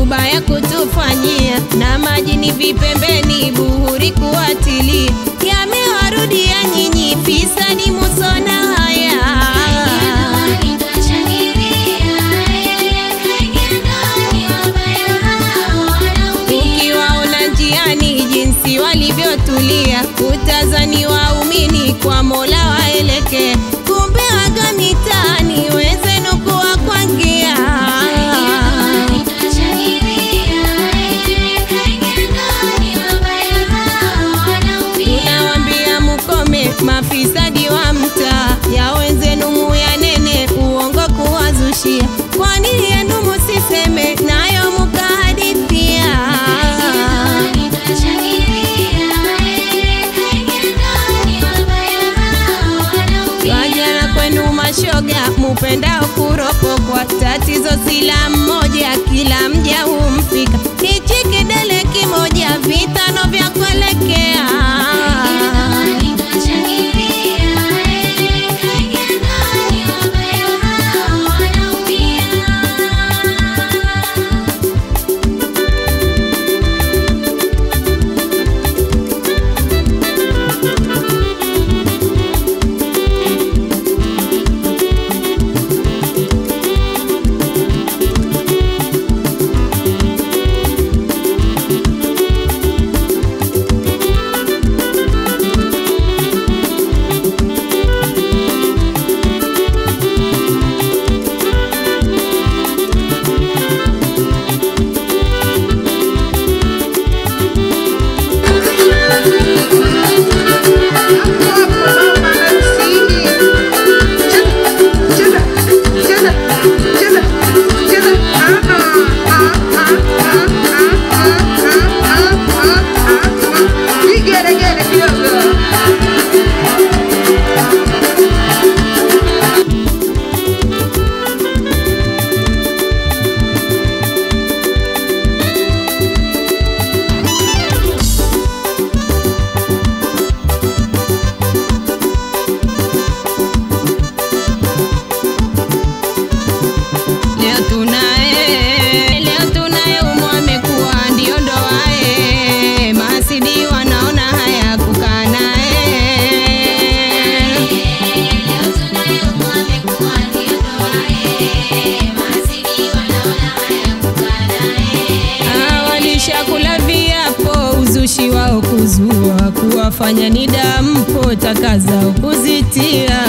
ubaya kutufanyia, na majini vipembeni, buhuri kuwatilia, yamewarudia nyinyi fisadi musona haya ukiwaona njiani jinsi walivyotulia, utazani waumini kwa Mola waelekea, kumbe waga mitaani wenzenu kuwa kwangia. Tunawambia mukome mafisadi wa mtaa ya wenzenu muyanene uongo kuwazushia, kwani yenu musiseme nayo mukahadithia. Wajana kwenu mashoga mupendao kuropokwa, tatizo sila mmoja, kila mja humfika. Hichi kidele kimoja, vitano vya kuelekea. Vigelegele kidogo. Leo tunaye, leo tunaye umo amekuwa ndio ndoae, masidi wanaona haya kukaa naye. Ah, walishakula viapo, uzushi wao kuzua, kuwafanya ni dampo, taka zao kuzitia.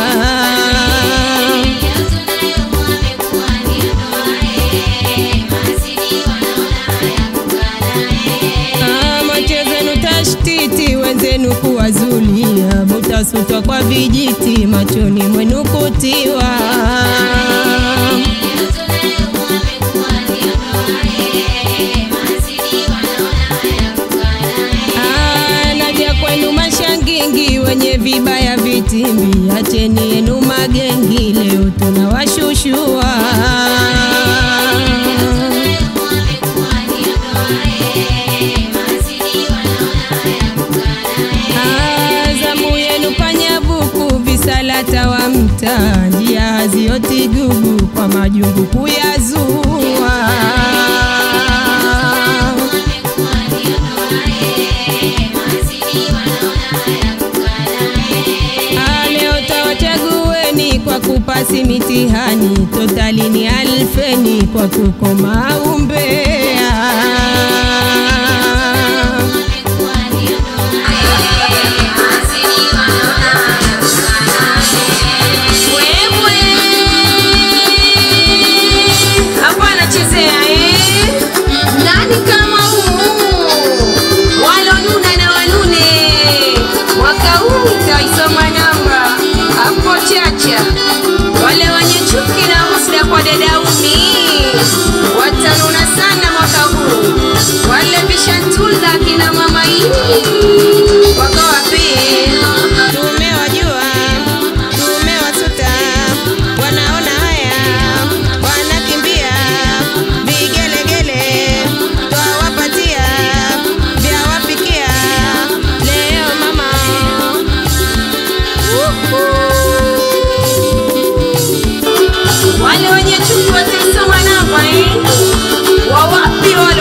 Ah, macho zenu tashtiti, wenzenu kuwazulia, mutasutwa kwa vijiti, machoni mwenu kutiwa. Ah, naja kwenu mashangingi, wenye vibaya vitimbi, acheni yenu magengi, leo tunawashushua. Ah, zamu yenu panyabuku, visalata wa mtaa, njia hazioti gugu, kwa majungu kuyazua. Ah, leo tawachagueni kwa kupasi mitihani, totalini alfeni kwa kukoma umbea. Wewe hapo anachezea eh? Nani kama huu? Walonuna na wanune, mwaka huu utaisoma namba hapo chacha. Wale wenye chuki na husda kwa dada umi watanuna sana mwaka huu. Wale vishantula kina mama hii wako wapi? Tumewajua, tumewasuta, wanaona haya, wanakimbia vigelegele, twawapatia vyawapikia leo mama. Wale wenye chuki wataisoma namba eh? Wawapi wale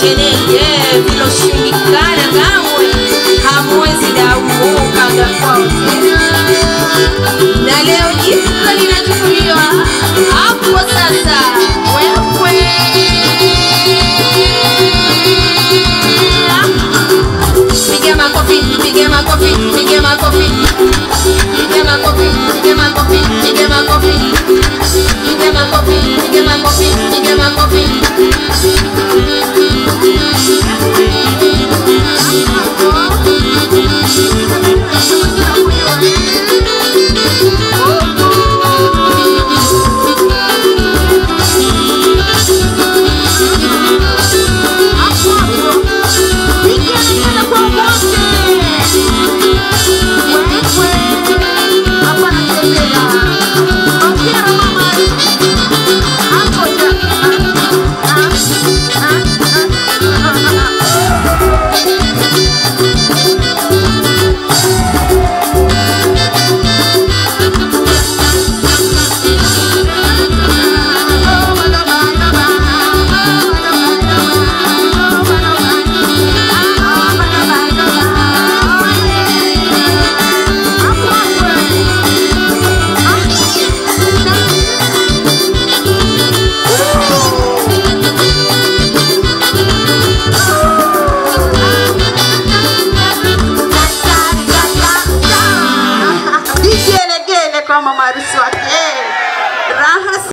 sherehe eh, viloshindikana kamwe hamwezi daukaga kwao tena na leo jiko linachukuliwa hapo sasa wewe piga makofi piga makofi piga makofi piga makofi piga makofi piga makofi piga makofi piga makofi piga makofi